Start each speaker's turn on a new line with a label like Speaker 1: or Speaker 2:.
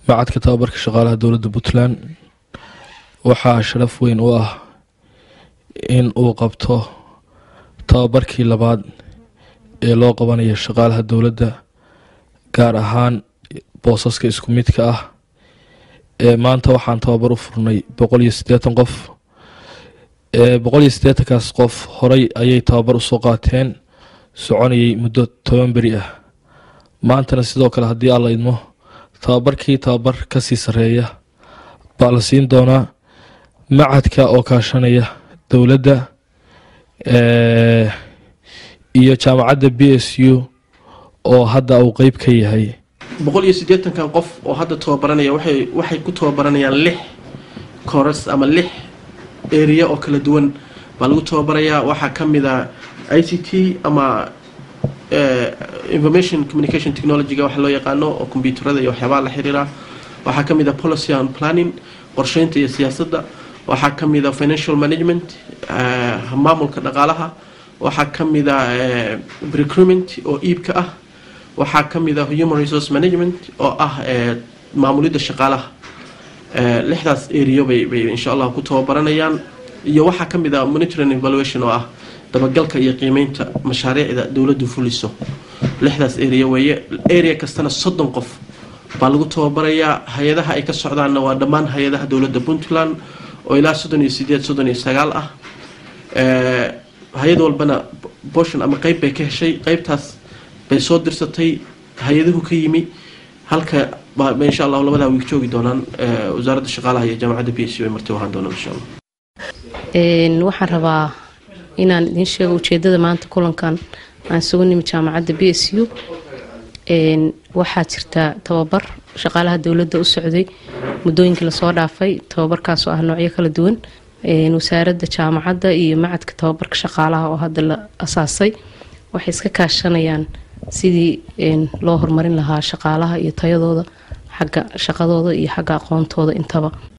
Speaker 1: macadka tababarka shaqaalaha dowladda puntland waxaa sharaf weyn u ah in uu qabto tababarkii labaad ee loo qabanayo shaqaalaha dowladda gaar ahaan boosaska isku midka ah ee maanta waxaan tababar u furnay boqol iyo siddeetan qof boqol iyo siddeetankaas qof horey ayay tababar usoo qaateen soconayay muddo toban beri ah maantana sidoo kale haddii alla idmo tababarkii tababar kasii sareeya baa la siin doonaa macadka oo kaashanaya dowladda iyo jaamacadda b s u oo hadda uu qeyb ka yahay
Speaker 2: boqol iyo siddeetankan qof oo hadda tababaranaya waxay waxay ku tababaranayaan lix coras ama lix area oo kala duwan baa lagu tababarayaa waxaa ka mid a i c t ama information communication technologyga waxa loo yaqaano oo kombyuutarada iyo waxyaabaha la xiriira waxaa ka mid a policy and planning qorsheynta iyo siyaasadda waxaa ka mid a financial management maamulka dhaqaalaha waxaa ka mid a recruitment oo iibka ah waxaa ka mid a human resource management oo ah maamulidda shaqaalaha lixdaas area bay bay insha allah ku tababaranayaan iyo waxaa ka mid a monitoring evaluation oo ah dabagalka iyo qiimeynta mashaariicda dowladdu fuliso lixdaas area weeye area kastana soddon qof baa lagu tababarayaa hay-adaha ay ka socdaanna waa dhammaan hay-adaha dowladda puntland oo ilaa soddon iyo sideed soddon iyo sagaal ah hay-ad walbana boshon ama qeyb bay ka heshay qeybtaas bay soo dirsatay hay-aduhu ka yimi halka ba insha allahu labadaa wiig joogi doonaan wasaaradda shaqaalaha iyo jaamacadda b s u ay marti ahaan doonaan insha allah
Speaker 3: waxaan rabaa inaan idiin sheego ujeedada maanta kulankan aan isugu nimi jaamacadda b s u waxaa jirta tababar shaqaalaha dowladda u socday muddooyinkii lasoo dhaafay tababarkaasoo ah noocyo kala duwan wasaaradda jaamacadda iyo macadka tababarka shaqaalaha oo hadda la asaasay waxay iska kaashanayaan sidii loo horumarin lahaa shaqaalaha iyo tayadooda xagga shaqadooda iyo xagga aqoontooda intaba